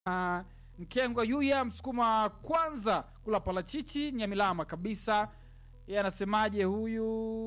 Uh, Mkengwa Yuya msukuma kwanza kula palachichi Nyamilama kabisa. Yeye anasemaje huyu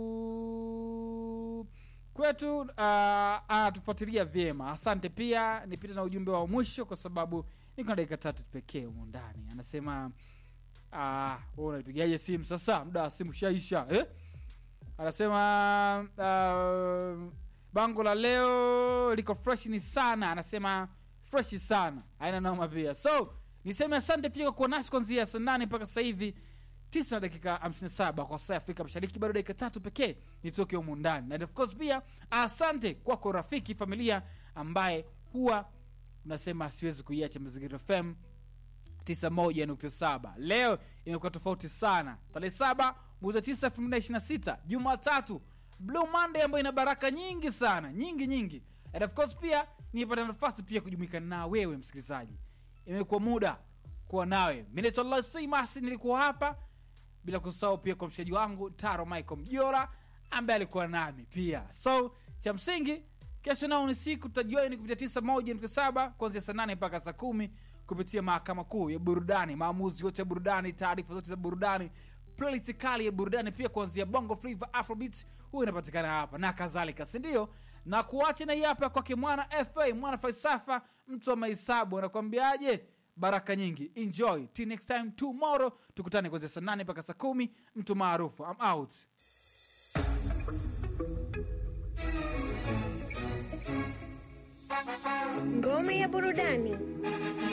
kwetu? Uh, anatufuatilia vyema, asante. Pia nipite na ujumbe wa mwisho kwa sababu niko na dakika tatu pekee humu ndani. Anasema ah, wewe unanipigaje simu sasa? Muda wa simu shaisha eh? Anasema uh, bango la leo liko fresh ni sana, anasema fresh sana, haina noma pia. So niseme asante pia kwa kuwa nasi kuanzia saa nane mpaka sasa hivi tisa na dakika 57 kwa saa ya Afrika Mashariki, bado dakika tatu pekee nitoke humu ndani, na of course pia asante kwako rafiki, familia ambaye huwa unasema siwezi kuiacha Mazingira FM 91.7. Leo imekuwa tofauti sana, tarehe saba mwezi wa tisa elfu mbili na ishirini na sita Jumatatu, Blue Monday ambayo ina baraka nyingi sana, nyingi nyingi, and of course pia nipata nafasi pia kujumuika na wewe msikilizaji. Imekuwa muda kuwa nawe. Mimi naitwa Lois Famous, nilikuwa hapa bila kusahau pia kwa mshikaji wangu Taro Michael Mjora ambaye alikuwa nami pia. So cha msingi kesho nao ni siku tutajoin kupitia tisa moja nukta saba kuanzia saa nane mpaka saa kumi kupitia mahakama kuu ya burudani, maamuzi yote ya burudani, taarifa zote za burudani, playlist kali ya burudani, pia kuanzia bongo flava, afrobeat, huwa inapatikana hapa na kadhalika, si ndio? Na kuacha na hii hapa kwake mwana fa mwana falsafa, mtu wa mahesabu, anakwambiaje? baraka nyingi, enjoy till next time tomorrow, tukutane kuanzia saa nane mpaka saa kumi. Mtu maarufu, I'm out. Ngome ya burudani.